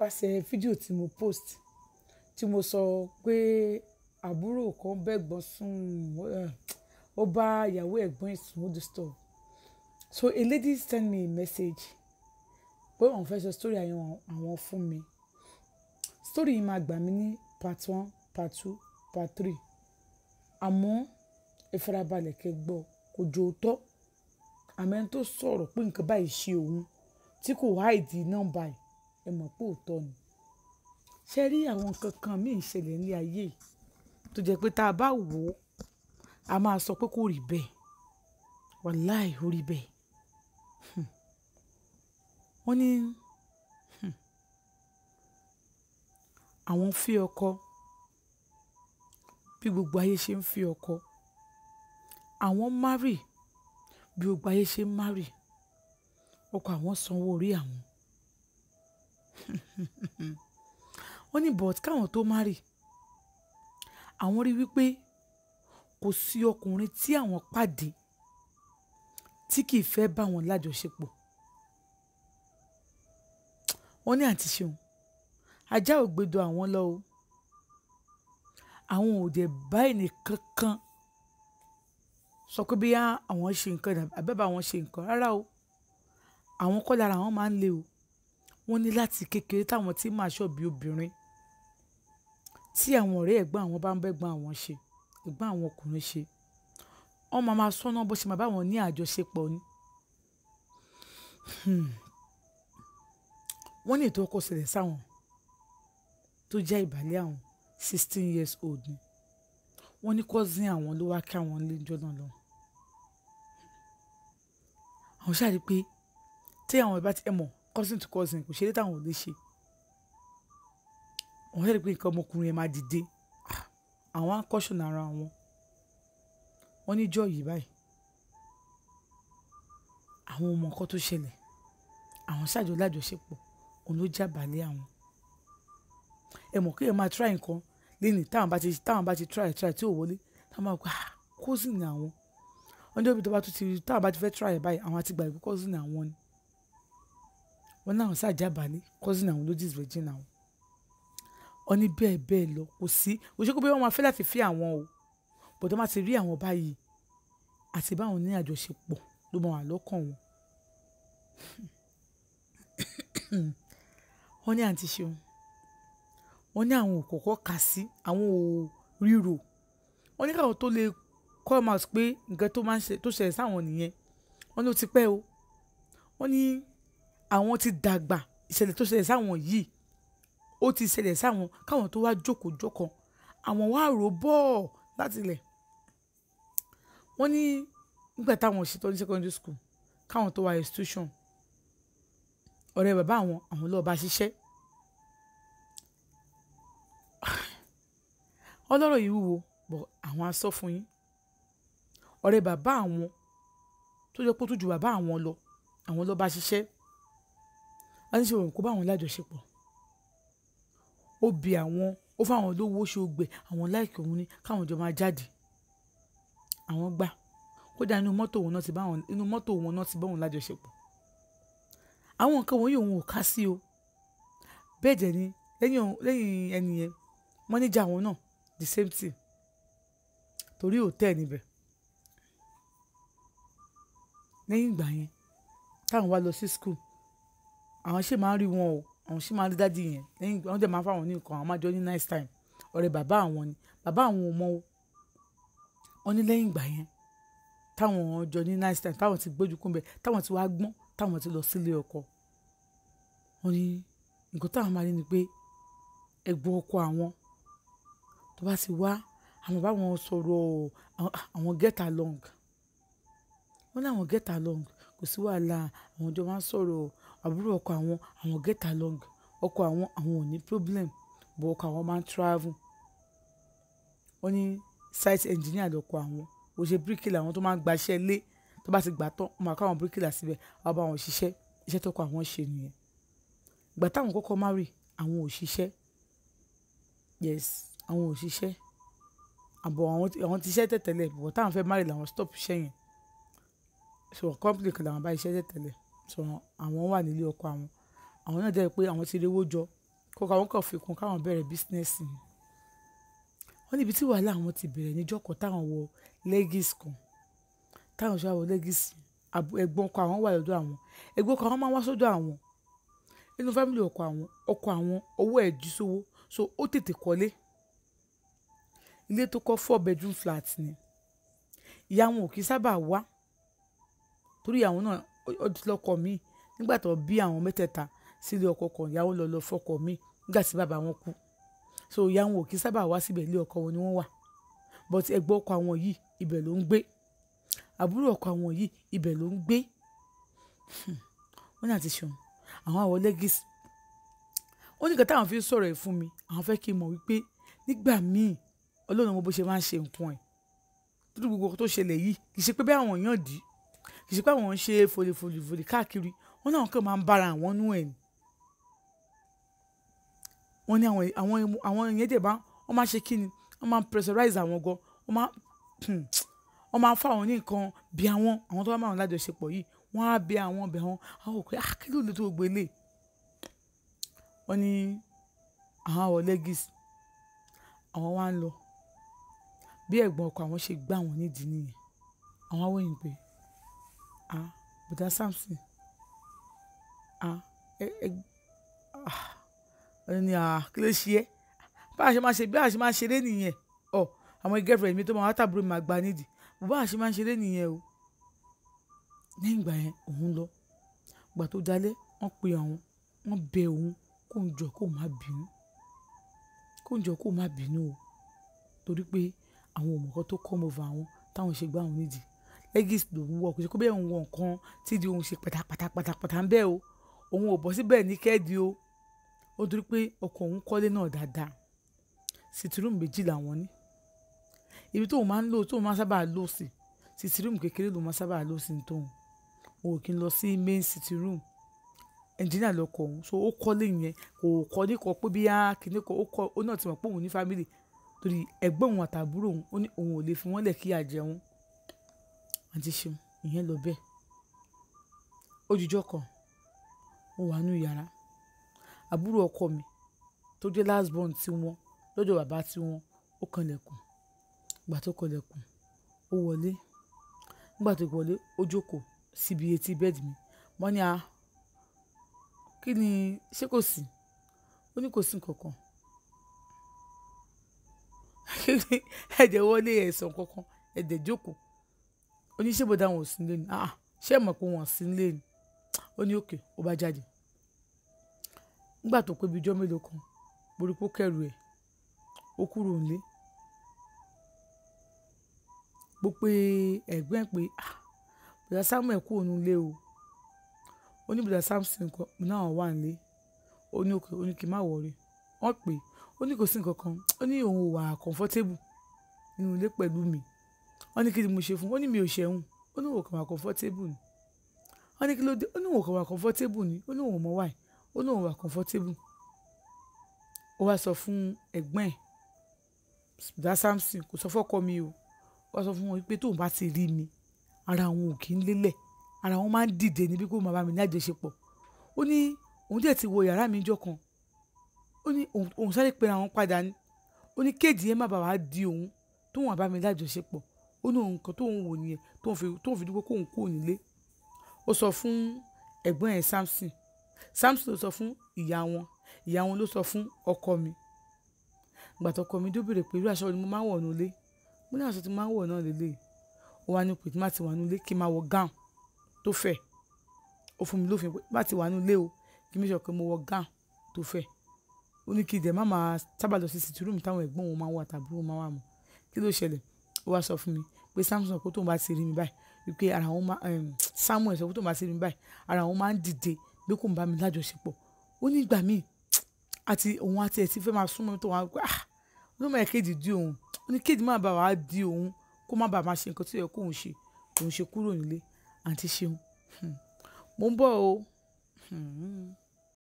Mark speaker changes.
Speaker 1: nípasẹ̀ fídíò tí mo post tí mo sọ pé àbúrò kan bẹ́gbọ́n sùn eh, ó bá ìyàwó ẹ̀gbọ́n ẹ̀ sùn ó di store so a lady send me a message pé òun fẹ́ sọ story àwọn àwọn fún mi story yìí máa gbà mí ní part one part two part three àmọ́ ẹ farabalẹ̀ kẹ́ gbọ́ kò jò tọ́ àmọ́ ẹni tó sọ̀rọ̀ pé nǹkan báyìí ṣe òun tí kò háìdì nọ́mbà ẹ̀ ẹ mọ̀ pé òótọ́ ni ṣe rí àwọn nǹkan kan míì ṣẹlẹ̀ ní ayé yìí tó jẹ́ pé tá a bá wò ó a máa sọ pé kò rí bẹ́ẹ̀ wàláì ó rí bẹ́ẹ̀ Hmm. wọ́n ní hmm, àwọn ń fi ọkọ bí gbogbo ayé ṣe ń fi ọkọ àwọn márì bí gbogbo ayé ṣe ń márì ọkọ àwọn sanwó orí àwọn wọ́n ní but káwọn tó márì àwọn rí wípé kò sí ọkùnrin tí àwọn pàdé tí kì í fẹ́ bá wọn lájọṣepọ̀ wọ́n ní àǹtí ṣeun ajá ò gbẹdọ àwọn lọ o àwọn ò dẹ̀ bá ẹnì kankan sọ pé bí àwọn ṣe nǹkan àbẹ́bà àwọn ṣe nǹkan rárá o àwọn kọ́ lára àwọn máa ń le o wọ́n ní láti kékeré táwọn tí máa ṣọ̀bí obìnrin tí àwọn ọ̀rẹ́ ẹ̀gbọ́n àwọn bá ń bẹ́gbọ́n àwọn ṣe ẹ̀gbọ́n àwọn ọkùnrin ṣe wọ́n máa máa sọ́nà bó ṣe máa bá wọn ní àjọṣepọ̀ ni Hmm. wọ́n ní ètò ọkọ̀ ṣẹlẹ̀ sáwọn tó jẹ́ ìbàlẹ̀ àwọn sixteen years old ni wọ́n ní cousin àwọn ló wá kí àwọn lẹ́jọ́ náà lọ àwọn ṣáà rí i pé tí àwọn ìbá ti ẹ mọ̀ cousin to cousin kò ṣe é táwọn ò lè ṣe wọ́n ṣáà rí i pé nǹkan ọmọkùnrin yẹn máa dìde Ah, àwọn á caution ara wọn wọ́n ní jọ́ yìí báyìí àwọn ọmọ nǹkan tó ṣẹlẹ̀ àwọn ṣáàjọ lájọṣepọ̀ òun ló jábàálẹ̀ àwọn ẹ mọ̀ kí ẹ máa try nǹkan lẹ́nìí táwọn bá ti táwọn bá ti try try tí ò wọlé táwọn máa gbà ah cousin ni àwọn wọ́n jẹ́ òbí tó bá tún ti táwọn bá ti fẹ́ try ẹ̀ báyìí àwọn àti gbà pé cousin ni àwọn ni wọ́n náà ṣáà jábàálẹ̀ cousin àwọn ló dis virgin àwọn wọ́n ní bẹ́ẹ̀ bẹ́ẹ̀ lọ kò sí òṣèkú bí wọ́n máa fẹ́ láti fi àwọn o bọ̀dọ̀ máa ti rí àwọn báyìí àti báwọn ní àjọṣepọ̀ ló máa wà lọ́kàn wọn. wọ́n ní àǹtí ṣeun wọ́n ní àwọn ò kọ́kọ́ kà sí àwọn ò ríro wọ́n ní káwọn tó lè come out pé nǹkan tó máa ń ṣe tó ṣẹlẹ̀ sáwọn nìyẹn wọ́n ní ó ti pẹ́ o wọ́n ní àwọn ti dàgbà ìṣẹ̀lẹ̀ tó ṣẹlẹ̀ sáwọn yìí ó ti ṣẹlẹ̀ sáwọn káwọn tó wá jókòó jókòó àwọn wá rò bọ́ọ̀ láti ilẹ̀ wọ́n ní nígbà táwọn ṣetán ní secondary school káwọn tó wá institution ọ̀rẹ́ bàbá àwọn àwọn lọ́ọ́ bá ṣiṣẹ́ ọlọ́rọ̀ yìí wúwo bọ̀ àwọn á sọ fún yín ọ̀rẹ́ bàbá àwọn tó jẹ́ pé ó tún ju bàbá àwọn lọ àwọn lọ́ọ́ bá ṣiṣẹ́ wọ́n ní ṣe òun kó bá àwọn lájọṣepọ̀ ó bi àwọn ó fáwọn olówó ṣe ògbẹ àwọn láìkí òun ní káwọn jọ máa jáde àwọn gbà kódà inú mọ́tò òun náà ti bá wọn inú mọ́tò òun náà ti bá wọn lájọṣepọ̀ àwọn nǹkan wọ̀nyí òun ò ká sí o bẹ́ẹ̀ dẹ̀ ni lẹ́yìn òun- lẹ́yìn ẹni yẹn mọ́níjà àwọn náà the same thing torí hòtẹ́ẹ̀ níbẹ̀ lẹ́yìn ìgbà yẹn táwọn wá lọ sí school àwọn ṣì máa ń rí wọn o àwọn ṣì máa ń rí dádì yẹn lẹ́yìn ìgbà wọn dẹ̀ máa ń fáwọn ní nǹkan àwọn máa jọ ní nice time ọ̀rẹ́ bàbá àwọn ni bàbá àwọn ò mọ o wọn ní lẹ́yìn ìgbà yẹn táwọn jọ ní nice time táwọn ti gbójú kúnbẹ táwọn ti wá gbọ́n táwọn ti lọ sílé ọkọ wọn ní nǹkan táwọn máa rí ni pé ẹ̀gbọ́n ọkọ àwọn tó bá ti wá àwọn bá wọn sọ̀rọ̀ àwọn- àwọn get along wọn ní àwọn get along kò sí wàhálà àwọn jọ máa ń sọ̀rọ̀ àbúrò ọkọ àwọn àwọn get along ọkọ àwọn àwọn ò ní problem bọ̀ ọkọ àwọn máa ń travel wọ́n ní site engineer lọ́kọ àwọn ó ṣe bíríkìlà àwọn tó máa ń gbaṣẹ́ lé tó bá ti gbà tán wọ́n máa káwọn bíríkìlà síbẹ̀ wọ́n bá wọn ṣiṣẹ́ iṣẹ́ tó kọ àwọn ṣe nìyẹn ìgbà táwọn kọ́kọ́ marry àwọn ò ṣiṣẹ́ yes àwọn ò ṣiṣẹ́ àbọ̀ àwọn ti- àwọn ti ṣiṣẹ́ tẹ̀tẹ̀lẹ̀ bọ̀ táwọn fẹ́ marry làwọn stop iṣẹ́ yẹn so company kan làwọn bá iṣẹ́ tẹ̀tẹ̀lẹ̀ so àwọn wà nílé ọkọ àwọn àwọn náà jẹ́ pé àwọn ti rówó jọ kọ́kọ́ àwọn kan fi kún káwọn bẹ̀rẹ̀ bísínẹ́sì ni wọ́n níbi tí wàhálà àwọn ti bẹ̀rẹ̀ níjọ́ kan táwọn wọ legis kan táwọn ṣe wọ legis ẹ̀gbọ́n ọkọ àwọn wà lọ́dọ̀ àwọn ẹ̀gbọ́n ọkọ àwọn máa ń wá sọ́dọ̀ àwọn nínú fámìlì ọkọ àwọn ọkọ àwọn owó ẹ̀ jí sówó so ó tètè kọ́lé ilé tó kọ́ four bedroom flat ni ìyá wọn ò kì í sábà wá torí ìyàwó náà ó ti lọ́kọ míì nígbà tó bí àwọn mẹ́tẹ̀ẹ̀ta sílé ọkọ kan ìyàwó lọ lọ fọkọ míì nígbà tí bàbá wọn kú so ìyá wọn ò kì í sábà wá síbẹ̀ ilé ọkọ wọn ni wọ́n wà but ẹ̀gbọ́n ọkọ àwọn yìí ibẹ̀ ló ń gbé àbúrò ọkọ àwọn yìí ibẹ̀ ló ń gbé wọ́n ní àti ṣeun àwọn àwọ̀ lẹ́gìsì ó ní nǹkan táwọn fi ń sọ̀rọ̀ ẹ̀ fún mi àwọn fẹ́ kí n mọ̀ wípé nígbà míì ọlọ́run mo bó ṣe máa ń ṣe nǹkan ẹ̀ tó gbogbo tó ṣẹlẹ̀ yìí kì í ṣe pé bí àwọn èèyàn dì í kì í ṣe pé àwọn ń ṣe fòlèfòlèfòlè káàkiri wọn náà kàn máa ń bára àwọn nú ẹ̀ ni wọ́n ní àwọn àwọn àwọn èèyàn dẹ̀ bá wọ́n máa ṣe kí ni wọ́n máa pressurize àwọn gan wọ́n máa wọ́n máa fún àwọn ní nǹkan bí àwọn àwọn tó bá máa wọn lájọṣepọ̀ yìí wọ́n á bẹ àwọn bẹ àwọn àwọn òkè ah kí ló lè tó gbé lè wọ́n ní àwọn àwọ̀ legis àwọn wá ń lọ bí ẹ̀gbọ́n ọkọ àwọn ṣe gbá àwọn nídìí nìyẹn àwọn awòyìn pé ah bùdá Samson ah ẹ ẹ ah wọ́n ní ah kí ló ṣe é bá a ṣe máa ṣe bí a ṣe máa ṣeré nìyẹn ọ àwọn girlfriend mi tó máa wá tàbúrò mi máa gba nídìí bó a ṣe máa ṣeré nìyẹn o lẹ́yìn ìgbà yẹn òun lọ ìgbà tó dalẹ̀ wọ́n pe àwọn wọ́n bẹ òun kó ń jọ kó má bínú kó ń jọ kó má bínú o torí pé àwọn òmùkọ́ tó come over àwọn táwọn ṣe gbá àwọn nídìí legis lòun wọ kò ṣe kó bẹ́ẹ̀ ń wọ nǹkan tí di òun ṣe pátápátápátá ń bẹ́ẹ̀ o òun ò bọ́ síbẹ̀ ní kẹ́ẹ̀dì o ó torí pé ọkọ òun kọ́lé náà dáadáa sitirum méjì làwọn ní ibi tóun máa ń lò tóun máa sábà lò sí sitirum kékeré lòun máa sábà lò sí tóun òun kì í lọ sí main sitirum ẹnjìnìà lọkọ òun so ó kọ́lé yẹn kò kọ́ ní kọ́ pé bí á kìíní kọ́ ó kọ́ ó náà ti mọ̀ pé òun ní fámìlì torí ẹ̀gbọ́n òun àtàbúrò òun ó ní òun ò lè fi wọ́n lẹ̀ kí àjẹun àti ṣeun ìyẹn lọ bẹ́ẹ̀ ojújọ́ kan mo wà nínú yàrá àbúrò ọkọ mi tó jẹ́ last born tí wọ́n lọ́dọ̀ bàbá tí wọ́n ó kanlẹ̀kùn ìgbà tó kanlẹ̀kùn ó wọlé nígbà tó wọlé ó jókòó síbi etí bẹ́ẹ̀dì mi wọ́n ní a kí ni ṣé kò sí ó ní kò sí nǹkankan ẹ̀jẹ̀ wọlé ẹ̀sán kankan ẹ̀dẹ̀ jókòó ó ní ṣé bọ́dá wọn ò sí nílé ni ah ṣé ẹ̀ mọ̀ pé wọn ò sí nílé ni ó ní òkè ó bá jáde nígbà tó pé bíi ijọ́ mélòó kan borí pé ó kẹrù ẹ̀ ó kúrò nílé bó pé ẹ̀gbọ́n ẹ̀ pé ah bùdá Samuel kú òun nílé o ó ní bùdá Samson kan náà wà nílé ó ní òkè ó ní kí n má wọrí wọ́n pè ó ní kò sí nǹkan kan ó ní òun ò wà comfortable nínú ilé pẹ̀lú mi wọ́n ní kí ni mo ṣe fún ó ní mi ò ṣẹ̀hún ó ní òun kàn wà comfortable ni wọ́n ní kí ló dé ó ní òun kàn wà comfortable ni ó ní òun mọ̀ wáyé ó ní òun wà comfortable ó wá sọ fún ẹ̀gbọ́n ẹ̀ bùdá Samson kò sọ fọ́kọ mi o ó wá sọ fún wọn pé tóun bá ti rí mi ara àwọn ò kí ń lélẹ̀ ara wọn máa ń dìde níbi kó máa bá mi ní àjọṣepọ̀ ó ní òun dẹ̀ ti wọ yàrá mi jọ kan ó ní òun sáré pera wọn padà ní ó ní kéèjì yẹn má bàa wá di òun tóun àbá mi lájọṣepọ̀ ó ní òun kan tóun wò nìyẹn tóun fi tóun fi dúpẹ́ kóun kúrò nílé ó sọ fún ẹ̀gbọ́n ẹ̀ Samson Samson ló sọ fún ìyá wọn ìyá wọn ló sọ fún ọkọ mi gbàtọ ọkọ mi dó béèrè pé irú aṣọ ni mo máa ń wọ̀ nílé mo ní aṣọ tí mo máa ń wọ̀ náà lélẹ̀ ó wá ní pé tí má ti wà nílé kí n máa wọ gown tó fẹ̀ ó fún mi lófin pé má ti wà nílé o kí mi sọ pé mo wọ gown tó fẹ̀ ó ní kí ìdẹ̀ má máa sábà lọ sí sìtúrúmù táwọn ẹ̀gbọ́n wọn máa wà tàbí wọn máa wà mọ́ kí ló ṣẹlẹ̀ ó wá sọ fún mi pé Samson kó tóun bá ti rí mi báyìí wípé ara wọn máa Samuel sọ kó tóun bá ti rí mi báyìí ara wọn máa ń dìde bí kò ń bá mi lájọṣepọ̀ ó ní ìgbà míì àti òun àti ẹ̀ ti fẹ́ máa súnmọ́ tó wọn ah ló máa kéde di òun ó ní kéde má bàa wá di òun kó má bàa máa ṣe nǹkan tó yẹ kóun ṣe òun ṣe kúrò nílé àǹtí ṣeun mo ń bọ̀ o. Hmm.